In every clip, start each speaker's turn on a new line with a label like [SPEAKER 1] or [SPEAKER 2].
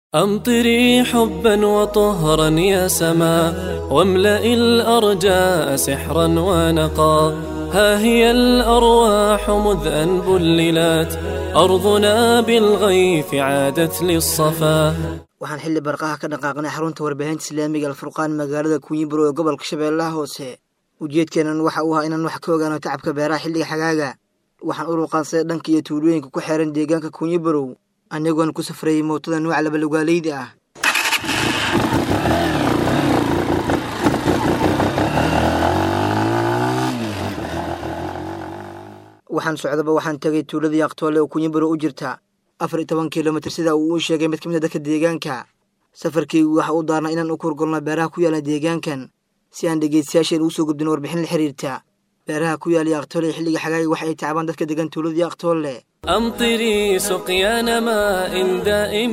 [SPEAKER 1] أمطري حبا وطهرا يا سما واملئ الأرجاء سحرا ونقا ها هي الأرواح مذ أن بللت أرضنا بالغيث عادت للصفا
[SPEAKER 2] waxaan xilli barqaha ka dhaqaaqnay xarunta warbaahinta islaamiga alfurqaan magaalada kunyiburo ee gobolka shabeellaha hoose ujeedkeenan waxa uu ahaa inaan wax ka ogaano tacabka beeraha xilliga xagaaga waxaan u ruqaansaday dhanka iyo tuulooyinka ku xeeran deegaanka kunyibarow anigoon ku safrayay mootada nuuca labalugaaleyda ah waxaan socdaba waxaan tegay tuuladii aqtoole oo kunyibarow u jirta afar iyo toban kilomitir sida uu u sheegay mid ka mid a dadka deegaanka safarkaygu waxa u daarnaa inaan u kurgolno beeraha ku yaala deegaankan si aan dhegeystayaasheen ugu soo gudbin warbixin la xiriirta beeraha ku yaala aqtoole xilliga xagaaga waxa ay tacbaan dadka degan tuuladii aqtoole
[SPEAKER 1] أمطري سقيان ماء دائم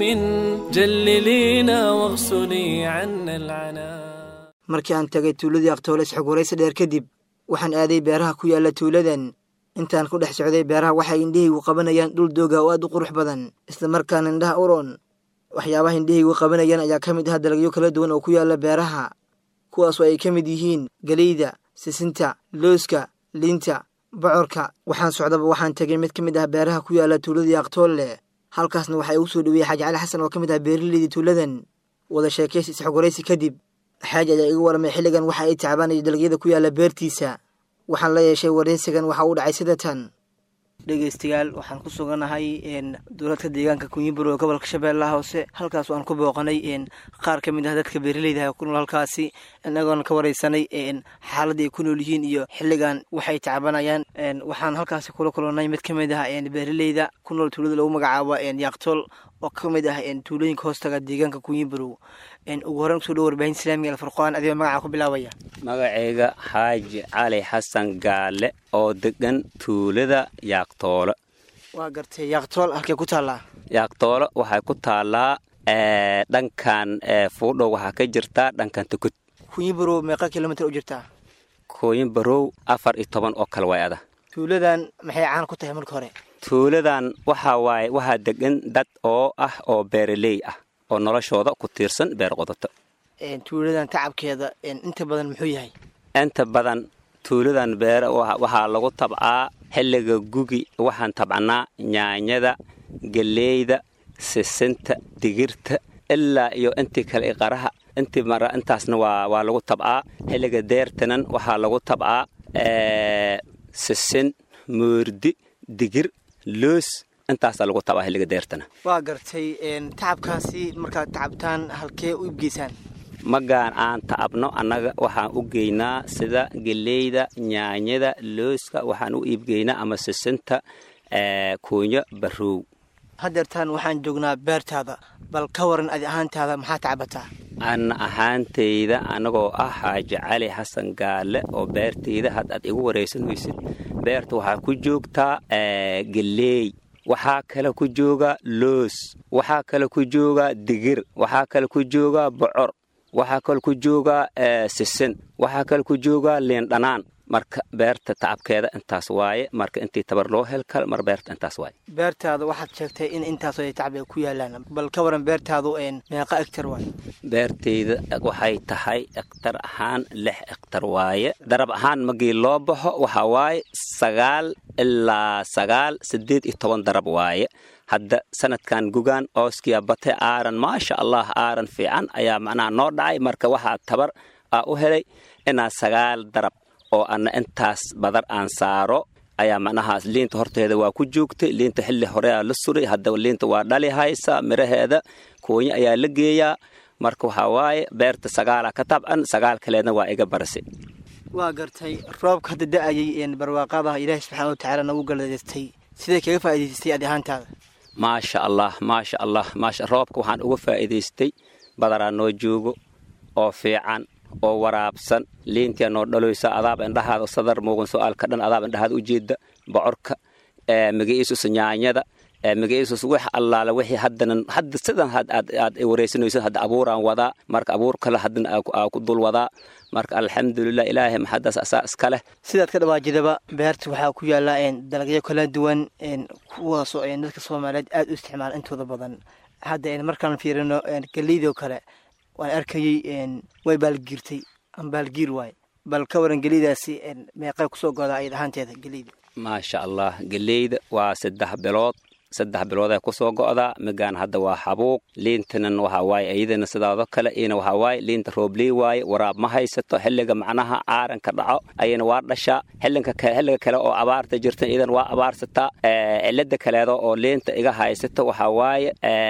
[SPEAKER 1] جللينا واغسلي عنا العنا
[SPEAKER 2] markii aan tagay tuuladii aqtoole isxog waraysi dheer kadib waxaan aaday beeraha ku yaala tuuladan intaan ku dhex socday beeraha waxay indhahaygu qabanayaan dhul dooga oo aad u qurux badan islamarkaana indhaha uron waxyaabaha indhahaygu qabanayaan ayaa ka mid ah dalagyo kala duwan oo ku yaala beeraha kuwaasoo ay ka mid yihiin geleyda sisinta looska liinta bocorka waxaan socdaba waxaan tegay mid ka mid ah beeraha ku yaala tuuladii aqtoolle halkaasna waxaa igu soo dhaweeyey xaaji cali xasan oo ka mid ah beeraleydii tuuladan wada sheekaysi isxogwaraysi kadib xaaji ayaa iga waramay xilligan waxa ay tacbaanaya dalagyada ku yaala beertiisa waxaan la yeeshay waraysigan waxa uu dhacay sida tan dhegeystayaal waxaan ku suganahay dowladka deegaanka kunyiburo ee gobolka shabeellaha hoose halkaas aan ku booqanay qaar ka mid ah dadka beeraleyda ku nool halkaasi inagoona ka wareysanay xaaladda ay ku nool yihiin iyo xilligan waxay tacbanayaan waxaan halkaasi kula kulannay mid ka mid ah beeraleyda ku nool tuulada lagu magacaabo yaaqtool oo ka mid ah tuulooyinka hoostaga deegaanka kunyiburow ugu horreyn kusoo dhow warbaahin islaamiga alfurqaan adigoo magaca ku bilaabaya
[SPEAKER 3] magacayga xaaji cali xasan gaale oo degan tuulada yaaqtoolo
[SPEAKER 2] waa gartay yaaqtool halkee ku taallaa
[SPEAKER 3] yaaqtoolo waxay ku taallaa dhankan fuudhow waxaa ka jirtaa dhankan tukud
[SPEAKER 2] kunyiburow meeqa kilomitir u jirtaa
[SPEAKER 3] kooyin barow afar iyo toban oo kale way ada
[SPEAKER 2] tuuladan maxay caan ku tahay marka hore
[SPEAKER 3] tuuladan waxaa waaye waxaa degan dad oo ah oo beeraley ah oo noloshooda ku tiirsan beer qodato
[SPEAKER 2] tuuladan tacabkeeda inta badan muxuu yahay
[SPEAKER 3] inta badan tuuladan beere waxaa lagu tabcaa xilliga gugi waxaan tabcannaa nyaanyada geleyda sisinta digirta ilaa iyo intii kale qaraha intii mara intaasna waa waa lagu tabcaa xilliga deertanan waxaa lagu tabcaa sisin moordi digir loos intaasaa lagu tabcaa xilliga deertana
[SPEAKER 2] waa gartay tacabkaasi markaad tacabtaan halkee u ibgeysaan
[SPEAKER 3] magaan aan tacabno annaga waxaan u geynaa sida geleyda nyaanyada looska waxaan u iibgeynaa ama sisinta kuunyo barrow
[SPEAKER 2] haddeertaan waxaan joognaa beertaada bal ka waran adi ahaantaada maxaa tacabataa
[SPEAKER 3] anna ahaantayda annagoo ah xaaji cali xasan gaale oo beertayda had aad igu waraysanaysid beerta waxaa ku joogtaa geleey waxaa kale ku jooga loos waxaa kale ku jooga digir waxaa kale ku jooga bocor waxaa kale ku jooga sisin waxaa kale ku jooga liindhanaan marka beerta tacabkeeda intaas waaye marka intii tabar loo hel kal mar beerta intaas waaye
[SPEAKER 2] beertaada waxaad sheegtay in intaasoo ay tacab ku yaalaan bal ka waran beertaadu meeqa egtar waaye
[SPEAKER 3] beertayda waxay tahay ektar ahaan lix ektar waaye darab ahaan magii loo baxo waxaa waaye sagaal ilaa sagaal siddeed iyo toban darab waaye hadda sanadkan gugaan ooskiya bate aaran maasha allah aaran fiican ayaa macnaha noo dhacay marka waxaa tabar aa u helay inaa sagaal darab oo anna intaas badar aan saaro ayaa macnahaas liinta horteeda waa ku joogtay liinta xilli horea la suray haddaba liinta waa dhali haysa miraheeda koonya ayaa la geeyaa marka waxaa waaye beerta sagaalaa ka tabcan sagaal kaleedna waa iga barasi
[SPEAKER 2] waa gartay roobka hadda da-ayay barwaaqadaha ilaahi subxaana wa tacaala nagu galadeystay siday kaga faa'idaysatay adi ahaantaada
[SPEAKER 3] maasha allah maasha allah maasha roobka waxaan uga faa'iidaystay badaraa noo joogo oo fiican oo waraabsan liintia noo dhaloysa adaaba indhahaada sadar muuqan so-aalka dhan adaaba indhahaada ujeeda bocorka magaciisus nyaanyada magaciisus wax allaala wixii haddana hadda sidan aad wareysanayso hadda abuuraan wadaa marka abuur kale haddana aa ku dul wadaa marka alxamdulilah ilaahay maxadaas asaa iska leh
[SPEAKER 2] sidaad ka dhawaajidaba beerta waxaa ku yaala dalagyo kala duwan kuwaasoo dadka soomaaliyeed aada u isticmaala intooda badan hadda markaan fiirino geleydoo kale waan arkayey way baalgiirtay ama baalgiir waaye bal ka waran geleydaasi meeqay kusoo godaa ayad ahaanteeda geleyda
[SPEAKER 3] maasha allah geleyda waa saddex bilood saddex bilooday kusoo go'daa migaan hadda waa xabuuq liintanan waxa waaye iyadana sidaadoo kale iyana waxa waaye liinta roobley waaye waraab ma haysato xilliga macnaha aaranka dhaco ayana waa dhashaa xillinka xilliga kale oo abaarta jirta iyadan waa abaarsataa cilada kaleedo oo liinta iga haysato waxa waaye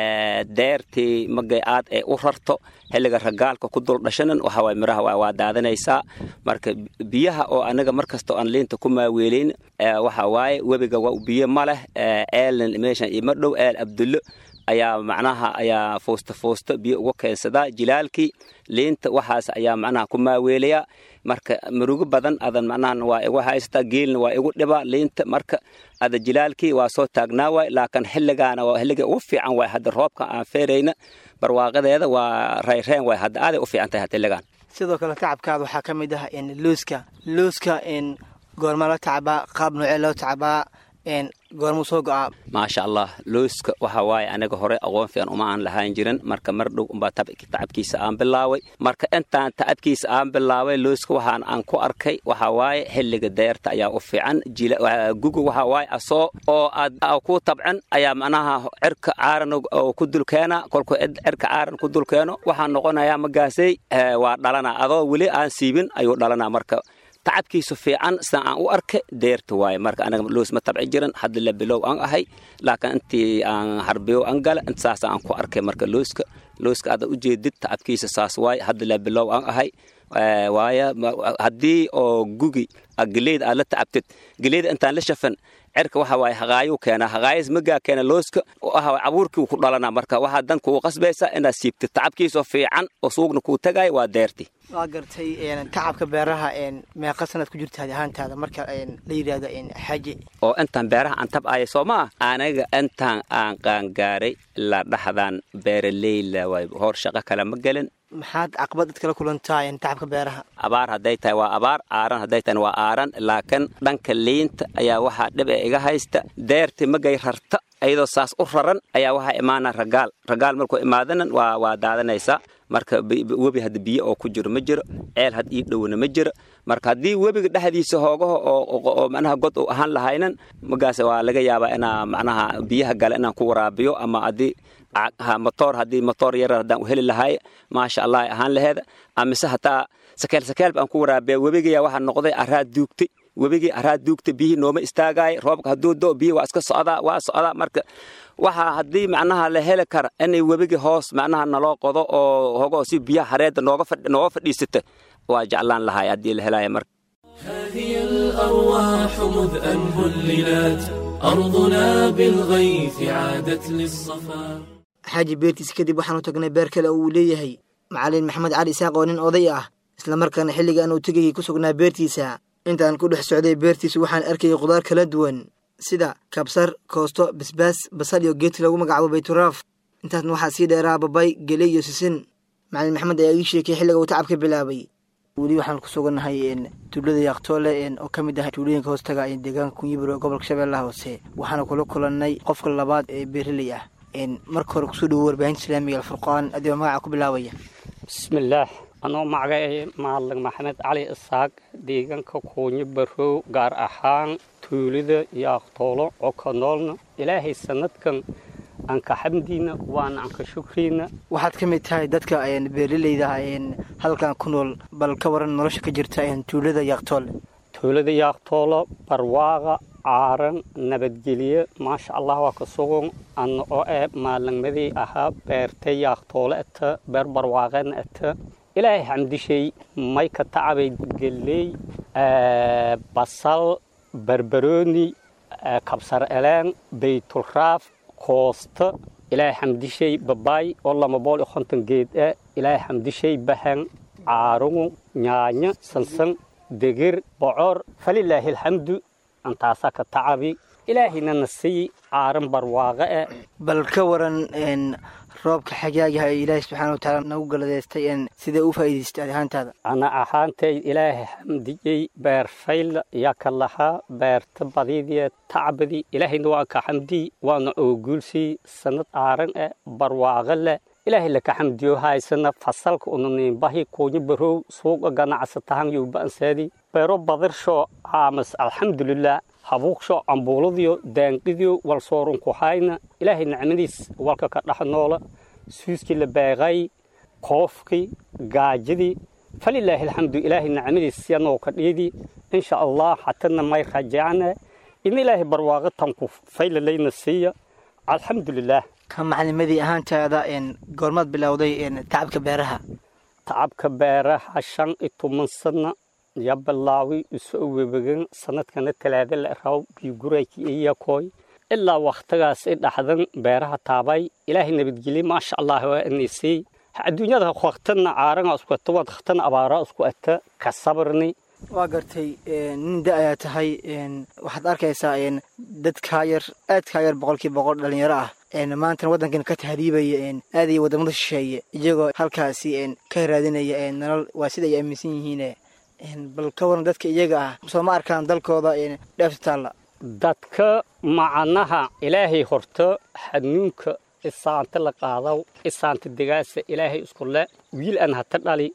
[SPEAKER 3] deertii magay aad ee u rarto xilliga ragaalka ku dul dhashanan waxa waaye miraha waa daadanaysaa marka biyaha oo anaga markastoo aan liinta ku maaweelayn waxa waaye webiga waa biyo ma leh eelan meeshan ima dhow eel abdullo ayaa macnaha ayaa fuusta fuusta biyo uga keensadaa jilaalkii liinta waxaas ayaa macnaha ku maaweelayaa marka murugo badan adan macnaha waa igu haysataa geelna waa igu dhibaa liinta marka ada jilaalkii waa soo taagnaa waay laakiin xilligaana waa xilliga ugu fiican waay hadda roobka aan feerayna barwaaqadeeda waa rayreen waay hadda aaday u fiican tahay xilligan
[SPEAKER 2] sidoo kale tacabkaada waxaa ka mid ah looska looska goorma la tacabaa qaab noocee loo tacabaa goormuu soo go'aa
[SPEAKER 3] maasha allah looska waxa waaye aniga hore aqoon fiican uma aan lahaan jirin marka mar dhow umbaa tacabkiisa aan bilaaway marka intaan tacabkiisa aan bilaaway looska waxaan aan ku arkay waxa waaye xilliga deerta ayaa u fiican guga waxa waaye asoo oo aad ku tabcan ayaa macnaha cirka caaran ku dulkeena kolku cirka caaran ku dulkeeno waxaa noqonayaa magaasay waa dhalana adoo weli aan siibin ayuu dhalanaa marka tacabkiisu fiican sida aan u arka deerta waaye marka anaga loos ma tabci jiran hadda la bilow aan ahay laakiin intii aan harbiyo aan gala inta saas aan ku arkay marka looska looska aad u jeedid tacabkiisa saas waaye hadda la bilow aan ahay waaye haddii oo gugi geleyda aad la tacabtid geleyda intaan la shafan cirka waxa waaye haqaayuu keenaa haqaayas magaa keena looska waxa waaye abuurkii ku dhalanaa marka waxaa dan kugu qasbaysaa inaad siibtid tacabkiisoo fiican oo suugna kuu tagaaya waa deerti
[SPEAKER 2] waa gartay tacabka beeraha meeqa sanad ku jirta hadi ahaantaada marka la yidhaahdo xaaji
[SPEAKER 3] oo intaan beeraha aan tab'aya soo maa aniga intaan aan qaangaaray la dhaxdaan beeraleyla waay hor shaqo kale ma gelin
[SPEAKER 2] maxaad caqabad dad kala kulantaa tacabka beeraha
[SPEAKER 3] abaar hadday tahay waa abaar aaran hadday tahay waa aaran laakiin dhanka liinta ayaa waxaa dhib ee iga haysta deerti magay rarta iyadoo saas u raran ayaa waxaa imaana ragaal ragaal markuu imaadanan waa waa daadanaysaa marka webi hadda biyo oo ku jiro ma jiro ceel had ii dhowna ma jiro marka haddii webiga dhexdiisa hoogaho oo macnaha god uu ahaan lahaynan magaas waa laga yaabaa inaa macnaha biyaha gale inaan ku waraabiyo ama haddii motoor haddii motoor yarar haddaan u heli lahaay maasha allah ay ahaan laheeda amise hataa sakeel sakeel baan ku waraabiya webigayaa waxaa noqday araad duugtay webigii araad duugta biyihii nooma istaagaaya roobka hadduu do biyihi waa iska socdaa waa socdaa marka waxaa haddii macnaha la heli kara inay webigii hoos macnaha naloo qodo oo hogoo si biyaha hareedda nooga fadhiisata waa jeclaan lahaay haddii la helaya marka
[SPEAKER 1] هذه الأرواح مذ أن هللت أرضنا بالغيث عادت للصفا
[SPEAKER 2] xaaji beertiisa kadib waxaanu tagnay beer kale oo uu leeyahay macalin maxamed cali isaaq oo nin oday ah islamarkaana xilligan uu tegayay ku sugnaa beertiisa intaan ku dhex socday beertiisa waxaan arkayay khudaar kala duwan sida kabsar koosto basbaas basal iyo geedka lagu magacaabo bayturaaf intaasna waxaa sii dheeraa babay geley iyo sisin macalin maxamed ayaa ii sheekay xilliga uu tacab ka bilaabay weli waxaan ku sugannahay tuulada yaaqtoole oo ka mid ah tuulooyinka hoostaga deegaanka kunyibiro ee gobolka shabeellaha hoose waxaana kula kulannay qofka labaad ee beeraley ah marka hore kusoo dhawo warbaahinta islaamiga alfurqaan adigoo magaca ku bilaabaya
[SPEAKER 4] bismillaah anoo magacay maalig maxamed cali isaaq deegaanka kuunyo barow gaar ahaan tuulada yaaqtoolo oo ka noolna ilaahay sanadkan anka xamdiina waana anka shukriina
[SPEAKER 2] waxaad ka mid tahay dadka beeraleyda halkan ku nool bal ka waran nolosha ka jirta tuulada yaaqtoole
[SPEAKER 4] tuulada yaaqtoolo barwaaqa caaran nabadgelye maasha allah waa ka sugan ana oo eh maalinmadii ahaa beerta yaaqtoole ata beer barwaaqeedna ata ilaahay xamdishay may ka tacabay geley basal barbarooni kabsar eleen baytulraaf koosta ilaahay xamdishay babaay oo lama bool iyo konton geed eh ilaahay xamdishay bahan caarugu nyaanyo sansan degir bocor falilaahi alxamdu antaasaa ka tacabi ilaahayna na sii caaran barwaaqe eh
[SPEAKER 2] bal ka waran roobka xagaagaha ee ilaahay subxaana watacaala nagu galadeystay een sidee u faa'iidaystay adi ahaantaada
[SPEAKER 4] ana ahaantay ilaahay xamdiyey beer fayla yaka lahaa beerta badidiya tacbadi ilaahayna waa ka xamdiy waana ooguulsii sanad aaran eh barwaaqo leh ilaahay laka xamdiyo haysana fasalka unaniinbahi kuunya barow suuqa ganacsatahan yowba'ansaadi beero badirsho aamas alxamdulilah habuuqsho ambuuladiyo daanqidiyo walsoorunku hayna ilaahay nicmadiis walka ka dhex noola suuskii la beeqay koofkii gaajadii falilaahi alxamdu ilaahay nicmadiis yanoo ka dhiidi insha allah hatana may rajaacna in ilaahay barwaaqo tanku faylalayna siiya alxamdulilah
[SPEAKER 2] ka macalimadii ahaantaada een goormaad bilowday een tacabka beeraha
[SPEAKER 4] tacabka beeraha shan iyo toban sana ya bilaawi isoo webegan sanadkana talaada la raw biyugurayki iyakoy ilaa wakhtigaas i dhaxdan beeraha taabay ilaahay nabadgelye maasha allah waa inaysay adduunyada waktana caaranga isku ata waad waktana abaara isku ata ka sabrni
[SPEAKER 2] waa gartay nin da ayaa tahay waxaad arkaysaa dad kaa yar aad kaa yar boqolkii boqol dhalinyaro ah maantana waddankan ka tahriibaya aadaya waddamada shisheeye iyagoo halkaasi ka raadinaya nolol waa sida ay aaminsan yihiin bal ka waran dadka iyaga ah soo ma arkaan dalkooda dheefta taalla
[SPEAKER 4] dadka macnaha ilaahay horta xanuunka isaanta la qaadaw isaanta degaasa ilaahay isku le wiil aan hata dhali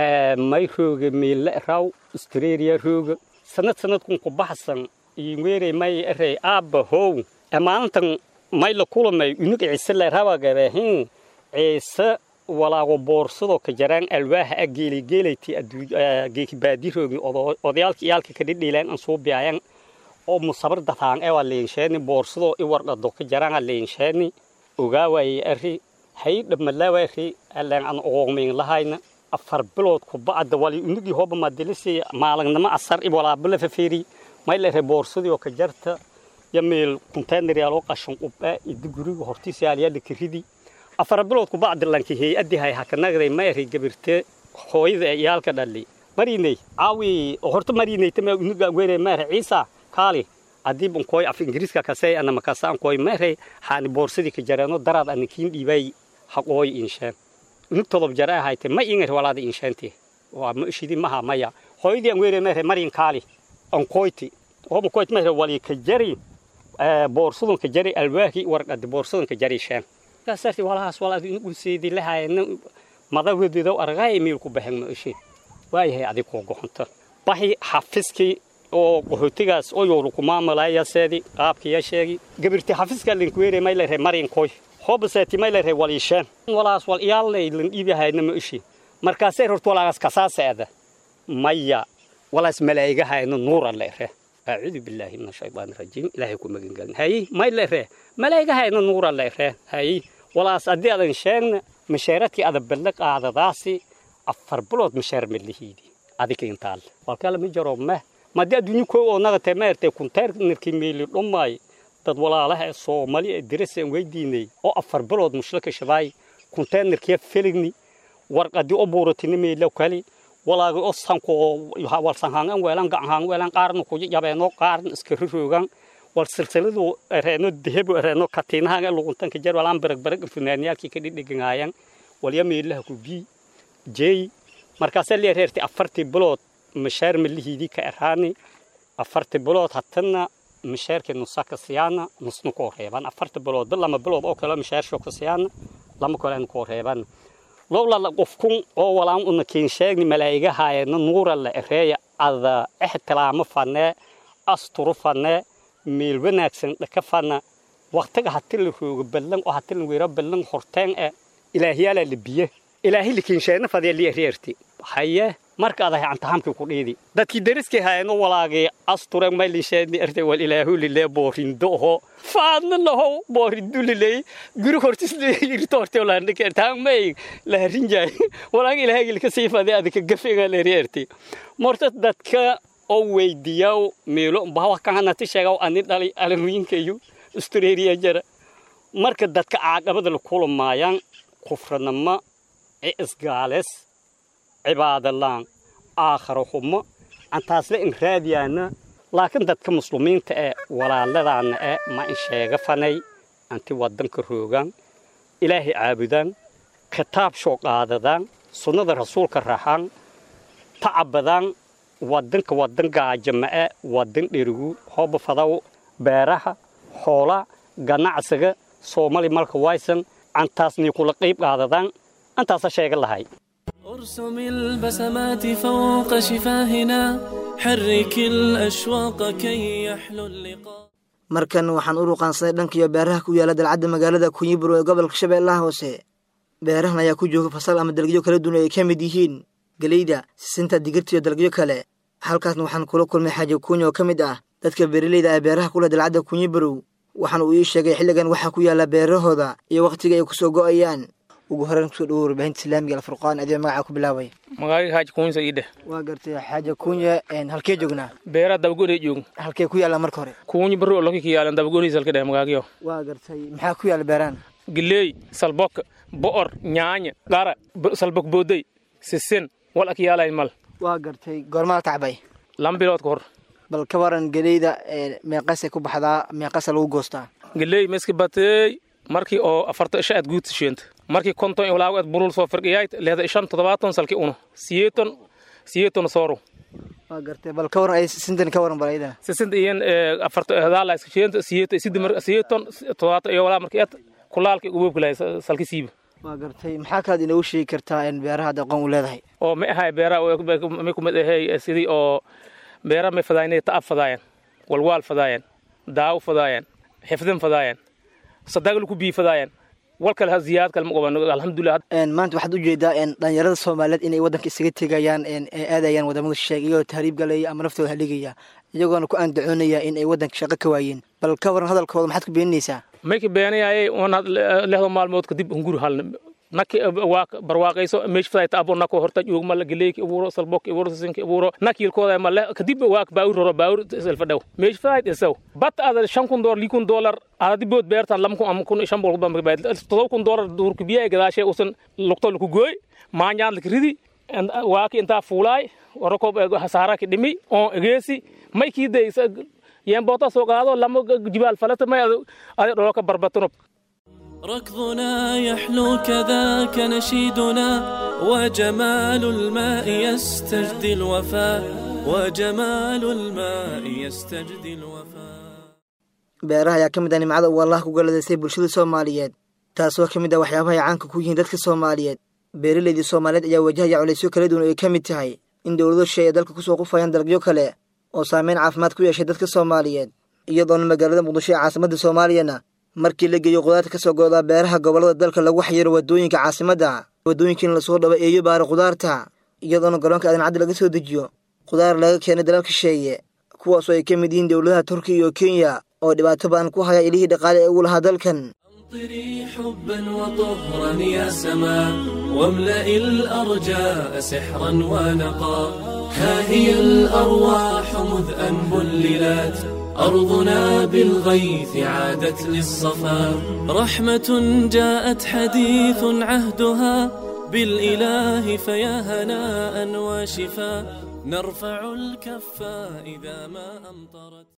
[SPEAKER 4] may rooga meelle raw australia rooga sanad sanadkun ku baxsan iweerey may erey aabba how maalintan may la kulamay unug ciise le rabagabehin ciise walaago boorsado ka jaraan alwaaha a geeligeelayti geekibaadiroogni odayaalka iyaalka kadhidhiileen an suu biyaayan oo musabar dataan ewa leensheeni boorsado i wardhado ka jaraan a leensheeni ogaawaye ari hay dhamalaawari aleen an ogoogmiin lahayna afar bilood ku bacda wali unugii hooba madilisi maalagnimo asar i walaabala fafeeri may lere boorsadii oo ka jarta ya meel konteynar yaaloo qashan qubaa idi guriga hortiisa yaalyaala kiridi afar bilood ku bacda lanki hay-adii hay hakanagday ma eri gabirte hooyada iyaalka dhali mariney caawi horta marineyta ma unuga were maere ciisa kaali adiib unkoy af ingiriiska kasey ana makasa ankoy maere haani boorsadii ka jareeno daraad ana kiin dhiibay haqooy insheen unug todob jare ahayte ma ingar walaada insheenti waa ma ishidi maha maya hooyadii an were maere marin kaali ankoyti hoba koyt maere wali ka jari boorsadun ka jari alwaahi warqadi boorsadun ka jari sheen kaasarti walahaas walaad unugu seedi lahaayna madawedeedo argaay miilku baxen ma ishi waayahay adig koo goxonta baxi xafiskii oo qaxootigaas oo yowru ku maamulaya seedi qaabkiya sheegi gabirti xafiska linkuweere may lere marin koy hoobaseeti may lere waliisheen walaas wal iyaalay lan dhiibihayna ma ishi markaasay horta walaagaas kasaaseeda maya walaas malaa'igahayna nuura lere أعوذ بالله من الشيطان الرجيم إلهي كو مغن قال هاي ما لره ملائكة هاي نور الله هاي ولا أصدي أدن شان مشارتي أدب بلق هذا داسي أفر بلود مشار من اللي هيدي أديك إنتال والكلام يجرب ما ما دي أدنيو كو أنا تمرت كنتر نركي ميل أمي dad walaalaha Soomaali ee diraseen weydiinay oo afar bilood mushlaka shabaay konteenerkii filigni warqadii oo buuratini meelo kali walaaga oo sanko wal sanhaan weelan gacan weelan qaarna ku yabeeno qaarna iska ruroogan wal silsiladu reeno dehebo reeno katiinaha luguntan ka jar walaan barag barag funaaniyalki ka dhigayaan wal yameelaha ku bi jeey markaas la reerti afartii bilood mashaar milihiidi ka eraani afartii bilood hatana mashaarkii nusaka siyaana nusnu ko reeban afartii bilood lama bilood oo kale mashaar shoo ka siyaana lama kale ko reeban lowla qofkun oo walaan una kiin sheegni malaa'igahaayna nuura la ereeya ada ixtiraamo fanee asturu fanee meel wanaagsan dhaka fana waqtiga hati la roogo ballan oo hati la weero ballan horteen ee ilaahiyaala la biye ilaahi la kiin sheegna fadee li ereerti haye marka adahay antahamkii ku dhiidi dadkii dariskii haayno walaagii asture maylin sheegni erte wal ilaahu lilee boorindo oho faadna laho boorindo liley guri hortis irto horte olaandhik ertaamay laharinjaay walaag ilaahagil ka sii fadee adika gafega leerierti morta dadka oo weydiyaw meelo bawa kahanati sheegaw ani dhali alanwiinkayu australia jara marka dadka caaqabada la kulamaayaan kufranama ee isgaales cibaadalaan aakharo xumo antaasle in raadiyaana laakiin dadka muslimiinta ee walaaladaana ee ma in sheega fanay anti wadanka roogaan ilaahay caabudaan kitaab shoo qaadadaan sunnada rasuulka raxaan tacabadaan wadanka wadan gaajama'e wadan dherigu hooba fadaw beeraha xoola ganacsiga soomali malka waysan antaasnii kula qayb qaadadaan antaasa sheega lahay
[SPEAKER 1] ارسم البسمات فوق شفاهنا حرك الأشواق كي يحلو اللقاء
[SPEAKER 2] markan waxaan u ruqaansaday dhankiyo beeraha ku yaala dalcadda magaalada kunyiburo ee gobolka shabeellaha hoose beerahan ayaa ku jooga fasal ama dalagyo kala duwan ay ka mid yihiin geleyda sisinta digirta iyo dalagyo kale halkaasna waxaan kula kulmay xaaji kuunya oo ka mid ah dadka beeraleyda ah beeraha kuleh dalcadda kunyibarow waxaana uu ii sheegay xilligan waxaa ku yaala beerahooda iyo wakhtiga ay kusoo go'ayaan ugu horreyn kusoo dhawo warbaahinta islaamiga alfurqaan adee magacaa ku bilaabay
[SPEAKER 5] magaaga xaaji kuunsa ii dheh
[SPEAKER 2] waa gartay xaaja kuunya halkee joognaa
[SPEAKER 5] beera dabagoonay joog
[SPEAKER 2] halkee ku yaalla marka hore
[SPEAKER 5] kuunyi baro loki kiyaalan dabagooniis halka dheh magaagyo
[SPEAKER 2] waa gartay maxaa ku yaalla beerahan
[SPEAKER 5] gileey salbok bo'or nyaanya qara salbok boodey sisen wal akiyaalay mal
[SPEAKER 2] waa gartay goormaa tacbay
[SPEAKER 5] lama bilood ka hor
[SPEAKER 2] bal ka waran geleyda meeqasay ku baxdaa meeqasa lagu goostaa
[SPEAKER 5] gileey meski bateey markii oo afarta isha aad guud tisheenta markii konton ilaago aad burul soo firqiyayd leeda ishan toddobaatan salki uno siyeeton siyeeton sooro
[SPEAKER 2] waa gartay bal ka waran ay sintan ka waran bal ayadana
[SPEAKER 5] sisinta iyan afarta hadaala iska sheenta siyeeton sidi mar siyeeton toddobaatan iyo walaa markii aad kulaalki uboobki lahay salki siiba
[SPEAKER 2] waa gartay maxaa kalaad inoogu sheegi kartaa in beeraha hadda aqoon u leedahay
[SPEAKER 5] oo ma ahay beeraha may kumid ahay sidii oo beera may fadaayeen ta'ab fadaayeen walwaal fadaayeen daawo fadaayeen xifdin fadaayeen sadaqal ku bii fadaayeen wal kale ziyaad kale ma qaban alxamdulilah
[SPEAKER 2] maanta waxaad ujeedaa dhalinyarada soomaaliyeed inay waddanka isaga tegayaan aadayaan wadamada shisheeg iyagoo tahriib galaya ama naftooda haligaya iyagoona ku andacoonaya in ay waddanka shaqo ka waayeen bal ka waran hadalkooda maxaad ku beeninaysaa
[SPEAKER 5] mayka beenayaye onaad lehdo maalmood kadib hunguri halna naki waa barwaaqayso meesh fadayta abo nako horta joogma la galeeyki abuuro salbok abuuro sisinki abuuro nakilkooda ma le kadib waa baawur roro baawur selfa dhow meesh fadayt isaw bat ada shan kun dolar likun dolar ada bood beertan lam kun am kun shan bol ba baad todoba kun dolar duurka biyaa gadaashay usan luqto laku gooy maanyaad laka ridi waaki intaa fuulaay warakob hasaaraki dhimi oo egeesi may kiiday yeen boota soo qaado lama jibaal falata may ada dholka barbatano
[SPEAKER 1] ركضنا يحلو كذاك نشيدنا وجمال الماء يستجدي الوفاء وجمال الماء يستجدي الوفاء
[SPEAKER 2] beeraha ayaa ka mid ah nimcada uu allah ku galadaystay bulshada soomaaliyeed taasoo ka mid ah waxyaabaha ay caanka ku yihiin dadka soomaaliyeed beeraleydii soomaaliyeed ayaa wajahaya culaysyo kala duwan oo ay ka mid tahay in dowlado shay ay dalka kusoo qufayaan dalagyo kale oo saameyn caafimaad ku yeeshay dadka soomaaliyeed iyadoona magaalada muqdisho ee caasimadda soomaaliyana markii la geeyo qudaarta ka soo go'daa beeraha gobollada dalka lagu xayiro waddooyinka caasimadda waddooyinkiina lasoo dhabo eeyo baara khudaarta iyadoona garoonka adancaddi laga soo dejiyo khudaar laga keenay dalalka sheeye kuwaasoo ay ka mid yihiin dowladaha turkiya iyo kenya oo dhibaato badan ku haya ilihii dhaqaale ee ugu lahaa dalkan
[SPEAKER 1] أمطري حبا وطهرا يا سماء واملئ الأرجاء سحرا ونقا ها هي الأرواح مذ أن بللت أرضنا بالغيث عادت للصفا رحمة جاءت حديث عهدها بالإله فيا هناء وشفا نرفع الكفا إذا ما أمطرت